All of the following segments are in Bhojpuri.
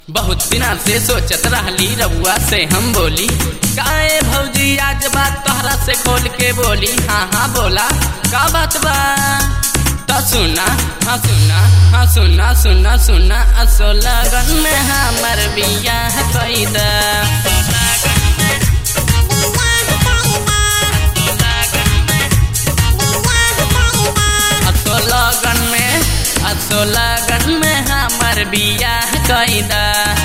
बहुत दिना से सोचत रहली रउआ से हम बोली काए भौजी आज बात तोहरा से खोल के बोली हाँ हाँ बोला का बात बा तो सुना हाँ सुना हाँ सुना सुना सुना असो लगन में हमर बियाह कई दा असो लगन में असो लगन में हमर बियाह कई दा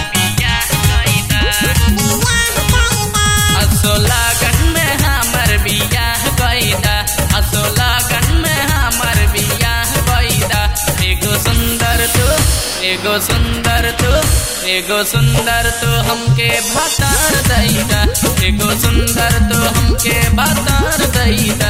असो लगन में हमर बियाह कई दा असो लगन में हमर बियाह कई दा एगो सुंदर तू एगो सुंदर तू एगो सुंदर तू हमके भतार दैदा एगो सुंदर तू हमके भतार दैदा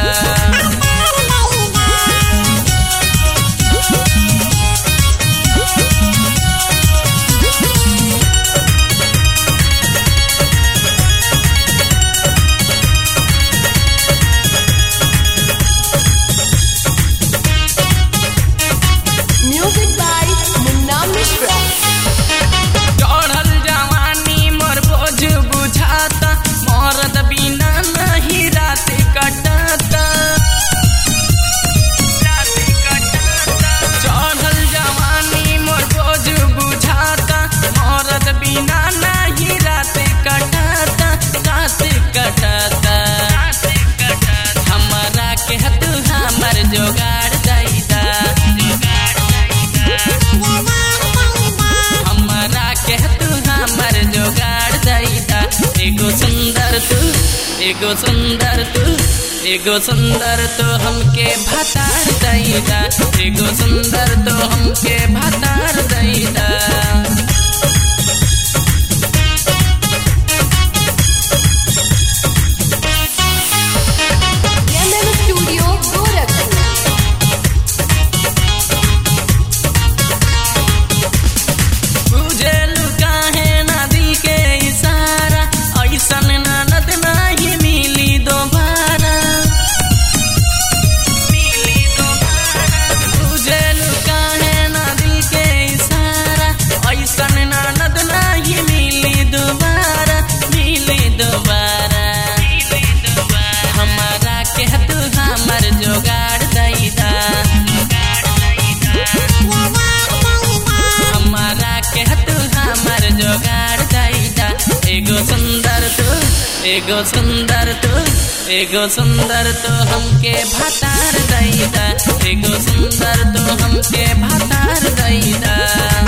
Music by Munna Mishra. चढ़ल जवानी मोर बोझ बुझाता मरद बिना नहीं रात कटाता चढ़ल जवानी मोर बोझ बुझाता मरद बिना नहीं रात कटाता रात कटाता हमारा के तू हमर जोगाड़ दैदा हमारा के तू हमर जोगाड़ दैदा एगो सुंदर तू एगो सुंदर तू एगो सुंदर तो हमके भतार दैदा एगो सुंदर तो हमके भतार दैदा MM Studio, Gorakhpur. बुझेलु काहे नदी के इशारा ऐसन ननद नहीं मिली दोबारा बुझेलु काहे नदी के इशारा ऐसन ननद नहीं मिली दोबारा मिली दोबारा हमारा के तू हमर जोगाड़ दैदा हमारा के तू हमर जोगाड़ दैदा एगो सुंदर तू एगो सुंदर तू एगो सुंदर तो हमके भतार दैदा एगो सुंदर तो हमके भतार दैदा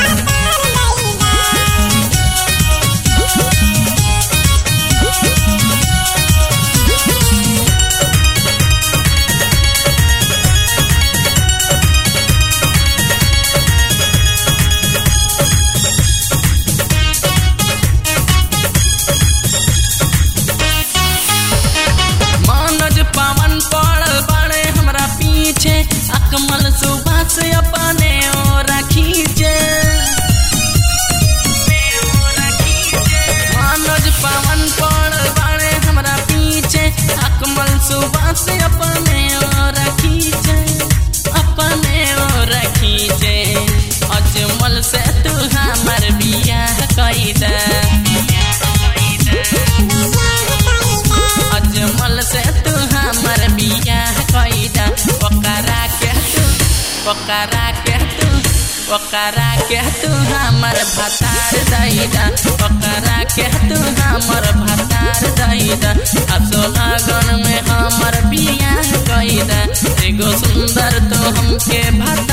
मानज पावन पड़ल बाड़े हमरा पीछे अकमल सुबह से अपने और खींचे मानज पावन पड़ल बाड़े हमरा पीछे अकमल सुबह से अपने और खींचे अपने और खींचे अजमल से तू हमर बियाह कई दे अजमल से तू हमर बियाह कईदा ओकरा के तू ओकरा के तू ओकरा के तू हमर भतार दैदा ओकरा के तू हमर भतार दैदा असो लगन में हमर बियाह कईदा एगो सुंदर तो हमके भतार